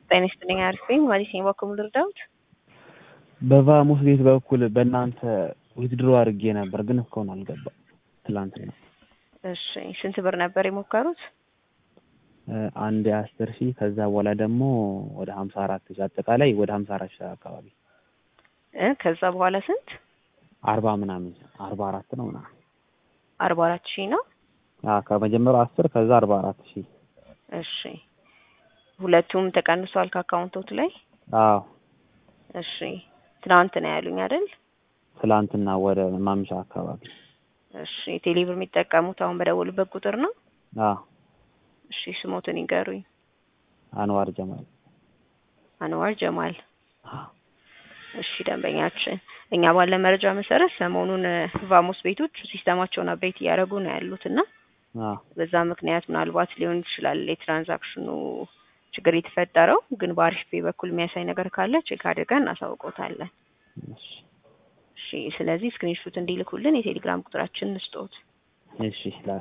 ጤና ይስጥልኝ አሪፍ ነኝ። ማለት ነው በኩል ልርዳውት በቫሙስ ቤት በኩል በእናንተ ዊዝድሮ አድርጌ ነበር፣ ግን እስካሁን አልገባም። ትላንት ነው። እሺ ስንት ብር ነበር የሞከሩት? አንድ አስር ሺህ ከዛ በኋላ ደግሞ ወደ ሀምሳ አራት ሺህ አጠቃላይ ወደ ሀምሳ አራት ሺህ አካባቢ እ ከዛ በኋላ ስንት? አርባ ምናምን አርባ አራት ነው ምናምን አርባ አራት ሺህ ነው። አዎ ከመጀመሪያው አስር ከዛ አርባ አራት ሺህ እሺ ሁለቱም ተቀንሷል ከአካውንቶት ላይ? አዎ እሺ ትናንት ነው ያሉኝ አይደል? ትላንትና ወደ ማምሻ አካባቢ እሺ ቴሌብር የሚጠቀሙት አሁን በደወሉበት ቁጥር ነው? አዎ እሺ ስሞትን ይንገሩኝ። አንዋር ጀማል አንዋር ጀማል። እሺ ደንበኛችን፣ እኛ ባለ መረጃ መሰረት ሰሞኑን ቫሞስ ቤቶች ሲስተማቸውን አፕዴት እያደረጉ ነው ያሉት እና አዎ በዛ ምክንያት ምናልባት ሊሆን ይችላል የትራንዛክሽኑ ችግር የተፈጠረው። ግን በአሪፍ ፔ በኩል የሚያሳይ ነገር ካለ ቼክ አድርገን እናሳውቆታለን። እሺ እሺ ስለዚህ ስክሪንሹት እንዲልኩልን የቴሌግራም ቁጥራችን እንስጦት። እሺ ላክ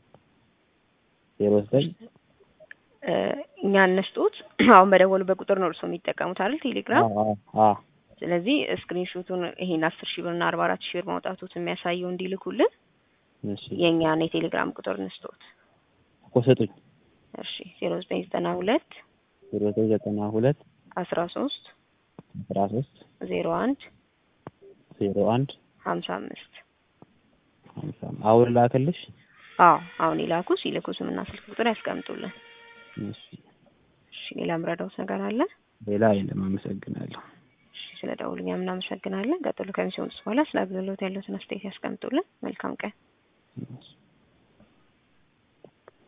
ዜሮ ዘጠኝ እኛ እነስጦት አሁን በደወሉበት ቁጥር ነው እርስዎ የሚጠቀሙት አይደል ቴሌግራም? አዎ አዎ ስለዚህ ስክሪንሹቱን ይሄን አስር ሺህ ብር እና አርባ አራት ሺህ ብር ማውጣቱት የሚያሳየው እንዲልኩልን እሺ የእኛን የቴሌግራም ቁጥር እንስጦት። እኮ ስጡኝ እሺ ዜሮ ዘጠኝ ዘጠና ሁለት ዜሮ ዘጠኝ ዘጠና ሁለት አስራ ሶስት አስራ ሶስት ዜሮ አንድ ዜሮ አንድ ሀምሳ አምስት ሀምሳ አሁን ላክልሽ። አዎ አሁን ይላኩ። ሲልኩ ስምና ስልክ ቁጥር ያስቀምጡልን። እሺ እሺ ሌላ ምረዳውት ነገር አለ? ሌላ የለም። አመሰግናለሁ። እሺ ስለ ደውሉኛ እናመሰግናለን። ቀጥሎ ከሚሲሆኑት በኋላ ስለ አገልግሎት ያለውን አስተያየት ያስቀምጡልን። መልካም ቀን። እሺ